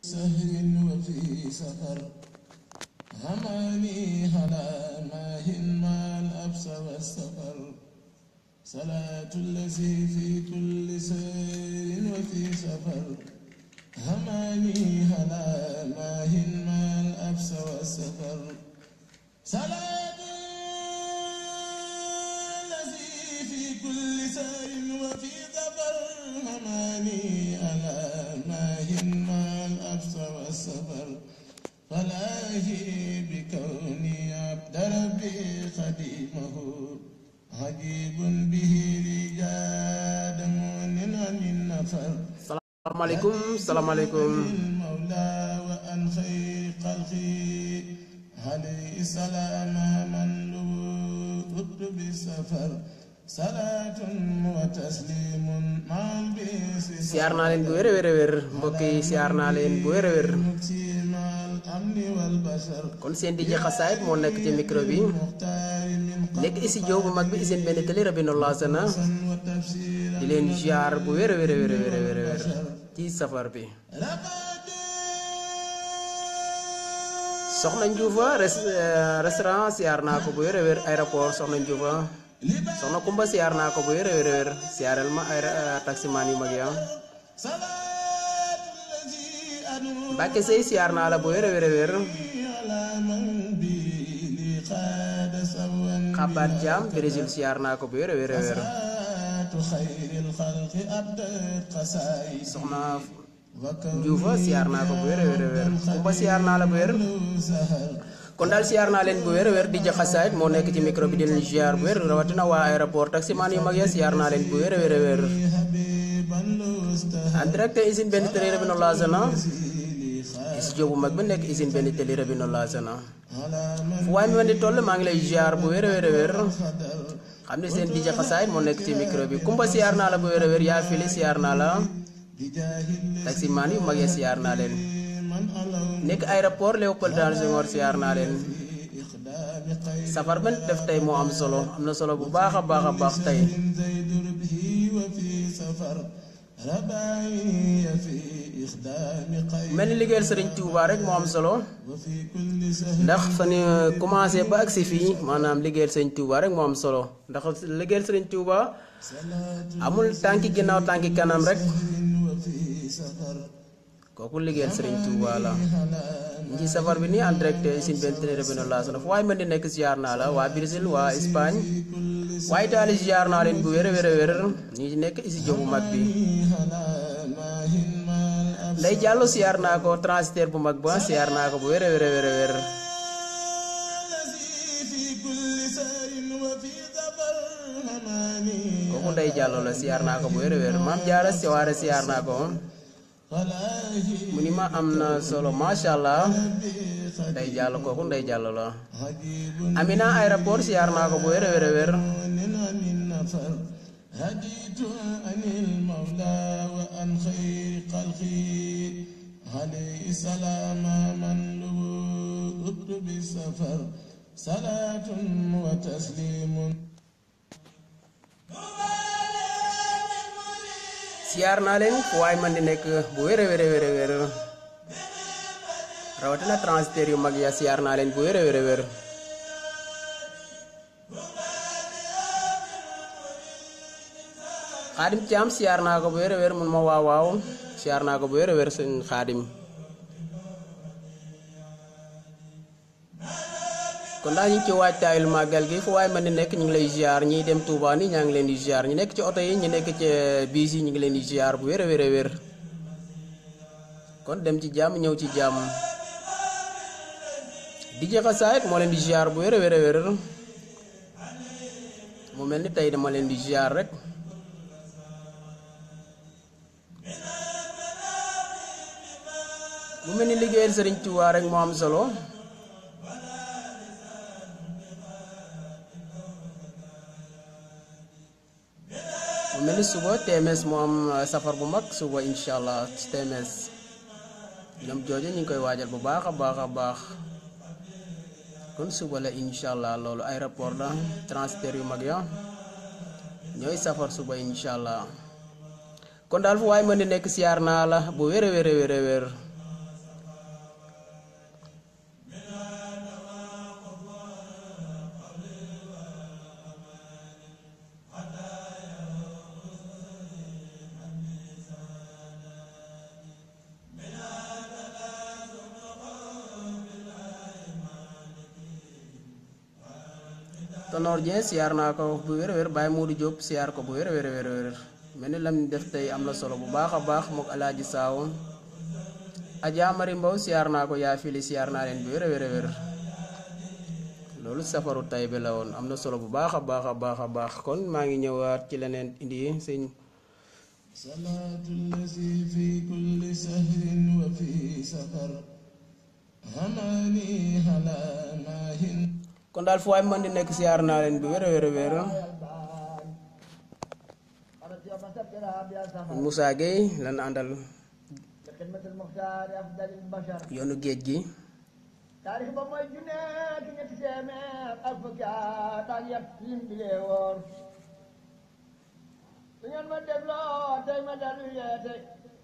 سهر وفي سفر هماني هلا ماهن ما الأبس والسفر صلاة الذي في كل سير وفي سفر هماني هلا ماهن ما الأبس والسفر صلاة الذي في كل سير وفي سفر هماني ألا ماهن ما الأبس والسفر فلاهي بكوني عبد ربي خديمه عجيب به رجاد مؤمن عن النفر salaamaaleykum salaamaaleykum المولى وأن خير خلقي عليه السلام من لبثت بالسفر صلاة وتسليم مع البيس siyaar naa leen bu wér a wér a wér mbokk yi siyaar naa leen bu wér a wér مكسي مع الأمن والبشر kon seen DJ Xasaayit moo nekk ci micro bi مختار من nekk studio bu mag bi seen benn télé Rabino Lassana قصا وتفسيرا di leen ziar bu wér a wér a wér a wér a wér a wér ci safar bi لقد soxna Njuufa res- euh, restaurant siyaar naa ko bu wér a wér aéroport soxna Njuufa soxna Kumba siyaar naa ko bu wér a wér a wér siyaaral ma ay taximaan yu mag ya صلاة الذي أنوي Mbàkke Sey siyaar naa la bu wér a wér a wér على من بي لي قاد سوا xabaat jaam Brésil siyaar naa ko bu wér a wér a wér صلاة خير الخلق أبدت قصائد soxna وكون Njuufa siyaar naa ko bu wér a wér a wér Kumba siyaar naa la bu wér سهر kon daal siyaar naa leen bu wér a wér di jaxasaayit moo nekk ci micro bi di leen ziar bu wér rawatina waa aéroport taximaan yu mag ya siyaar naa leen bu wér a wér a wér حبيبا لو استهل en direct usine benn télé Rabino Lassana لي خير studio bu mag bi nekk usine benn télé Rabino Lassana على من fu waay mi man di toll maa ngi lay ziar bu wér a wér a wér قدر xam ne seen di jaxasaayit moo nekk ci micro bi Kumba siyaar naa la bu wér a wér yaa fili siyaar naa la بجاه taximaan yu mag ya siyaar naa leen من ألو nekk aéroport Léopold Sédar Senghor siyaar naa leen إخدام خير safar ban def tey moo am solo am na solo bu baax a baax a baax tey زيد ربه وفي سفر رباعي في إخدام خير mel ni liggéeyal sëriñ Touba rek moo am solo وفي كل سهر ndax fa ñu commencé ba agsi fii maanaam liggéeyal sëriñ Touba rek moo am solo ndax liggéeyal sëriñ Touba صلاة amul tànki ginnaaw tànki kanam rek وفي سفر kooku liggéeyal sëriñ Touba la على ñu ci safar bi nii en direct sin benn télé Rabino Lassana fu waaye mën di nekk ziar naa la waa Brésil waa Espagne waa Italie ziar naa leen bu wér a wér a wér ñu ci nekk studio bu mag bi على ماهن ما الأبصر Ndey Diallo ziar naa ko transitaire bu mag ba ziar naa ko bu wér a wér a wér a wér الذي في كل سار وفي ظفر هماني kooku Ndey Diallo la ziar naa ko bu wér a wér maam Jaara si waare ziar naa ko فلاهي mu ni ma am na solo macha allah بخير Ndey Diallo kooku Ndey Diallo la عجيب Amina aéroport ziar naa ko bu wér a wér a wér من عن النفر هديت عن المولى وعن خير خلقي عليه السلام من لبثت بالسفر صلاة وتسليم siyaar naa leen fu waay man di nekk bu wér a wér a wér a wér rawatina transitaire yu mag ya siyaar naa leen bu wér a wér a wér xaadim caam siyaar naa ko bu wér a wér mun ma waaw waaw siyaar naa ko bu wér a wér sëñ xaadim kon daal ñu ngi ci waajtaayul màggal gi fu waay mën di nekk ñu ngi lay ziar ñiy dem Touba ni ñaa ngi leen di ziar ñu nekk ci oto yi ñu nekk ci biis yi ñu ngi leen di ziar bu wér a wér a wér kon dem ci jàmm ñëw ci jàmm di Xasaayit moo leen di ziar bu wér a wér a wér mu mel ni tey dama leen di ziar rek mu mel ni liggéeyal Sëriñ Tuubaa rek moo am solo mu mel ni suba TMS moo am uh, safar bu mag suba incha allah ci TMS ñoom jooju ñu ngi koy waajal bu baax a baax a baax kon suba la incha allah loolu aéroport la transitaire yu mag ya ñooy safar suba incha allah kon daal fu waaye mën di nekk siyaar naa la bu wér a wér a wér a wér Tanor Dieng siyaar naa ko bu wér a wér Baye Modou Diop siyaar ko bu wér a wér a wér a wér mel ni lam def tey am na solo bu baax a baax mook alaaji saawo Adja Mari Mbow siyaar naa ko yaa fili siyaar naa leen bu wér a wér a wér loolu safaru tay bi la woon am na solo bu baax a baax a baax a baax kon maa ngi ñëwaat ci leneen indi sëñ صلاة الذي في كل سهر وفي سفر هماني هلا ماهن kon daal fu waay mën di nekk siyaar naa leen bu wér a wér a wér Moussa Gueye lan àndal خدمة المختار أفضل البشر yoonu géej gi taarix ba mooy junne ki ñetti téeméer ak fukki at ak yet lim bi lee woor su ngeen ma dégloo tey ma dellu yeete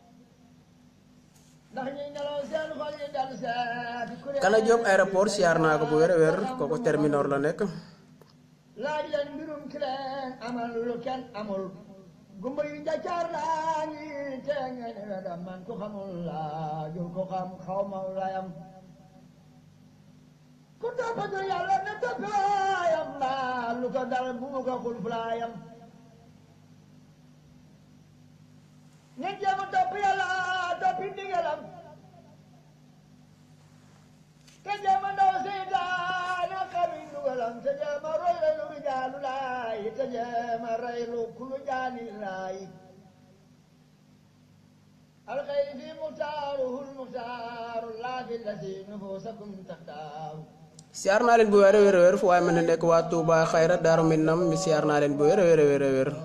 ndax ñuy nelaw seen xol yi dellu seeti kuréel Kana Diop aéroport siyaar naa ko bu wér a wér kooku terminor la nekk laaj leen mbirum ki leen amal lu kenn amul gumba yu njaccaar laa ngi te ngeen ne wedam man ku xamul laa jul ko xam xaw ma layam ku toppatu yàlla ne topp waayam mbaa lu ko dal bu mu ko xul fulaayam ngeen jéem a topp yàlla toppi ndigalam te jéem a ndaw seytaane xami ndugalam te jéem a roy la lu rijaalu laay te jéem a rey lu kulu jaani laay alxayri fi muxtaaruhu lmuxtaaru laa fi lasi nufusakum taxtaaru siyaar naa leen bu wér a wér a wér fu waay mën di nekk waa Touba Xayra Daaru Minam mi siyaar naa leen bu wér a wér a wér a wér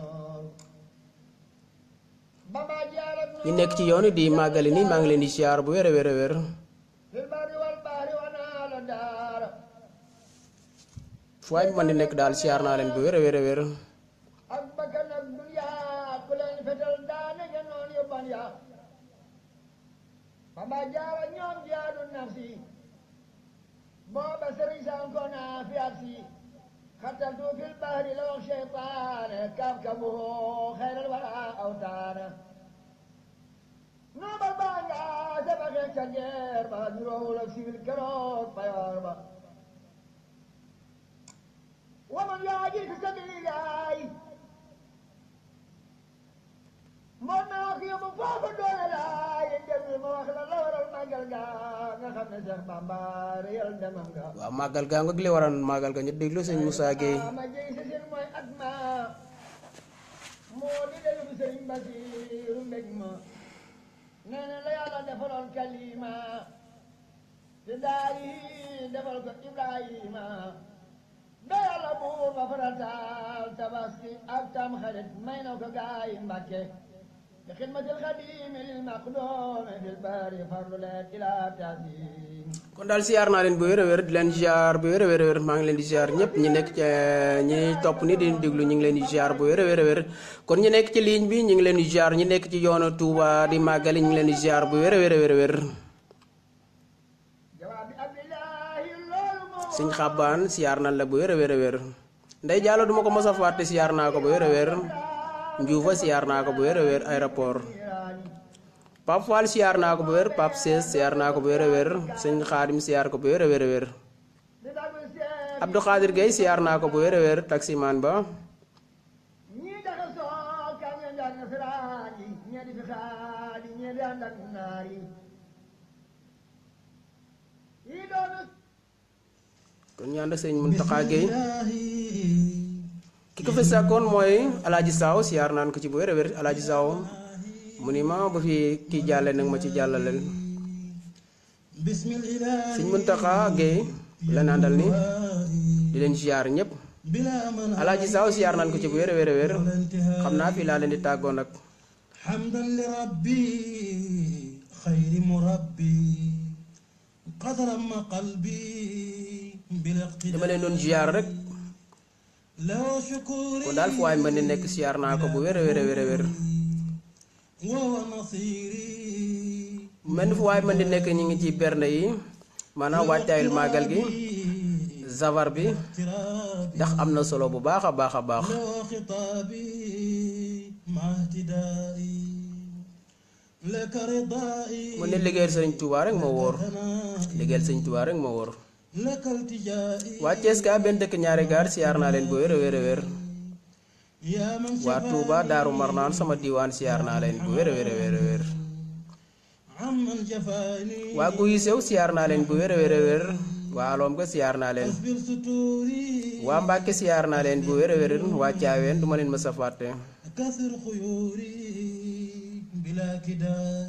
bamba jaarat ñi nekk ci yoon di màggali ni maa ngi leen di siyaar bu wér a wér a wér fil barri wal bahri wa naala daara fu waay mën di nekk daal siyaar naa leen bu wér a wér a wér ak bakkan ak dunya ku leen fetal daane ja noon yu ban ya bamba jaara ñoom jaadu nafsi booba sëriñ sanko naa fi ak si xattaltu fil bahri la wax cheytaane kaaf kabuhu xayral wara awtaana noobal baa nga sabaxe ca geer ba ñu roowul ak sibil keroog payoor ba waman yaaji fi sabilillahi moom naa ko yóbbu foofa doole laay déglu ma wax la la waral màggal ga nga xam ne Seex Bamba réyal demam nga waaw màggal gaa nga li waral màggal ga ñu déglu sëñ Moussa Gueye ma jëy sa seen mooy at ma moo di delu bi sëriñ Basiru mbég ma nee na la yàlla defaloon kalima te daal yi defal ko Ibrahima ba yàlla buur ba farataal tabaski ak tam xarit may na ko gaay Mbàkke bi xidmatil xadimi lil maqdoomi fil bari farlu leen ila tasim kon daal siyaar naa leen bu wér a wér di leen ziar bu wér a wér a wér maa ngi leen di ziar ñëpp ñi nekk ci ñi topp ni di déglu ñu ngi leen di ziar bu wér a wér a wér kon ñi nekk ci ligne bi ñu ngi leen di ziar ñi nekk ci yoonu Touba di màggali ñu ngi leen di ziar bu wér a wér a wér a wér jawaabi abdillahi loolu moo sëñ xabbaan siyaar nan la bu wér a wér a wér ndey jàllo duma ko mos a fàtte siyaar naa ko bu wér a wér njuufa siyaar naa ko bu wér a wér aéroport Pape Fall siyaar naa ko bu wér Pape Sees siyaar naa ko bu wér a wér sëñ Xaadim siyaar ko bu wér a wér a wér di dagg seet Abdou Khadir Gueye siyaar naa ko bu wér a wér taximaan ba ñii daga soo kam ya njàng nasaraan yi ñee di fi xaadi ñee di ànd ak naar yi yii doonu kon ñu ànd sëñ Muntaxa Gueye ki ko fi sàkkoon mooy alaaji Saaw siyaar naan ko ci bu wér a wér alaaji Saaw mu ni ma bu fi kii jàlle nag ma ci jàllaleel بسم الإله sëñ Muntaxa Gueye la àndal ni di leen ziar ñëpp بلا من alaaji Saaw siyaar naan ko ci bu wér a wér a wér ولا انتهاء xam naa fii laa leen di tàggoo nag حمدا لربي خير مربي قد رم قلبي بالاقتداء dama leen doon ziar rek له شكوري kon daal fu waay mën di nekk siyaar naa ko bu wér a wér a wér a wér وهو نصيري mel ni fu waay mën di nekk ñu ngi ci bernde yi maanaam waajtaayul màggal gi zawar bi اقترابي ndax am na solo bu baax a baax a baax له خطابي مع اهتدائي لك رضائي mu ne liggéeyal sëriñ Tuubaa rek moo wóor ثنائي liggéeyal sëriñ Tuubaa rek moo wóor لك التجائي waa Thiès ka benn dëkk ñaari gaar siyaar naa leen bu wér a wér a wér يا من waa Touba Daaru Marnaan sama diiwaan siyaar naa leen bu wér a wér a wér a wér عمن جفاني waa Guy Sew siyaar naa leen bu wér a wér a wér waa Aloom ga siyaar naa leen اصبر ستوري waa Mbàkke siyaar naa leen bu wér a wér waa Caaween du ma leen mës a fàtte كثر خيوري بلا كداء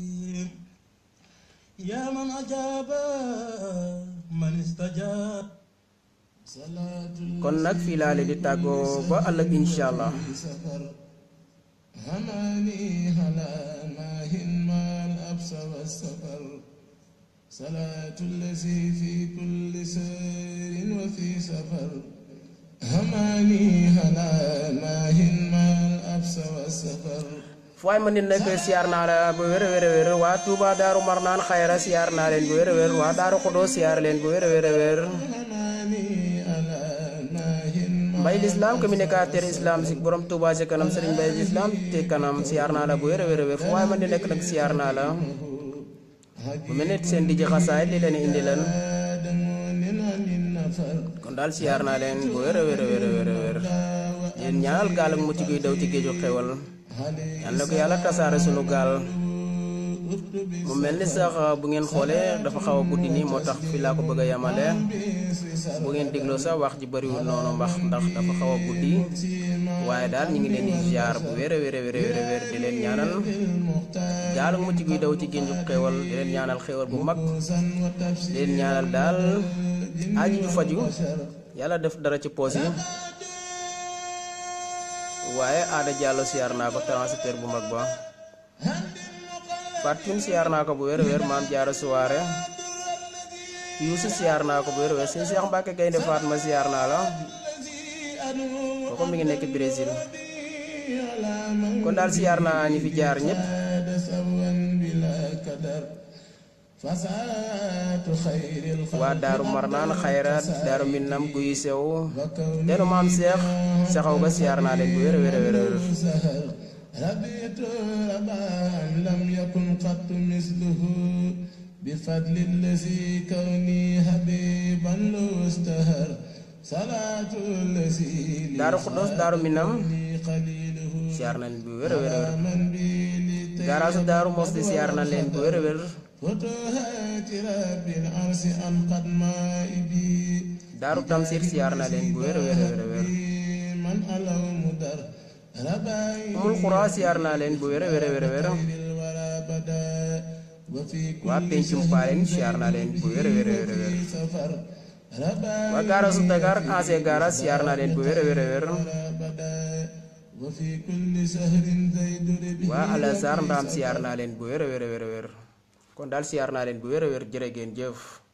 يا من أجاب من استجاب صلاة kon nag fii laa leen di tàggoo ba ëllëg incha allah سفر هماني هلا ماهن ما الأبس والسفر صلاة الذي في كل سير وفي سفر هماني هلا ماهن ما الأبس والسفر fu waay ma nit nekk siyaar naa la bu wér a wér a wér waa Touba Daaru Marnaan xayra siyaar naa leen bu wér a wér waa Daaru Xudoo siyaar leen bu wér a wér a wér هماني ألا ماهن ما mbay lislaam communicateur islam si borom Touba ci kanam sëriñ mbay lislaam te kanam siyaar naa la bu wér a wér a wér fu waay ma di nekk nag siyaar naa la bu mel ne seen di ji xasaay li leen indi leen آدم عن النفر kon daal siyaar naa leen bu wér a wér a wér a wér a wér yéen ñaanal gaal ak mucc guy daw ci géeju xewal yal na ko yàlla tasaare sunu gaal mu mel ni sax bu ngeen xoolee dafa xaw a guddi nii moo tax fi laa ko bëgg a yemale bu ngeen dégloo sax wax ji bëriwul noonu mbax ndax dafa xaw a guddi waaye daal ñu ngi leen di ziar bu wér a wér a wér a wér a wér di leen ñaanal gaal ak mucc guy daw ci géeju xewal di leen ñaanal xewal bu mag di leen ñaanal daal aji ju faju yàlla def dara ci poos yi waaye aada jàllo siyaar naa ko transitaire bu mag ba Fatou siyaar naa ko bu wér a wér maam jaara suwaare Youssou siyaar naa ko bu wér a wér sëñ Cheikh Mbacke Gaynde Fatma siyaar naa la kooku mi ngi nekk Brésil kon daal siyaar naa ñi fi jaar ñëpp سوا بلا كدر فساة خير الخلق waa Daaru Marnaan xayraat Daaru Minam guy sew teenu maam Cheikh saxaw ga siyaar naa leen bu wér a wér a wér a wér سهر ربيت ربا لم يكن قط مثله بفضل الذي كوني حبيبا له استهر صلاة الذي لي Daaru Xuddos Daaru Minam قليله siyaar na leen bu wér a wér a wér من بي garaasu Daaru Moxti siyaar na leen bu wér a wér فتوهات رب العرش أن قد مائبي Daaru Tamsir siyaar na leen bu wér a wér a wér a wér من ألو مدر رباي Umul Xuraa siyaar naa leen bu wér a wér a wér a wér الورى بدا وفي waa كل Pencum Paaleen siyaar naa leen bu wér a wér a wér a wér سفر رباي waa gaarasu Dakar ancien garage siyaar naa leen bu wér a wér a wér بدا وفي كل سهر زيد ربه waa Alassar Ndaam siyaar naa leen bu wér a wér a wér a wér kon daal siyaar naa leen bu wér a wér jërë ngeen jëf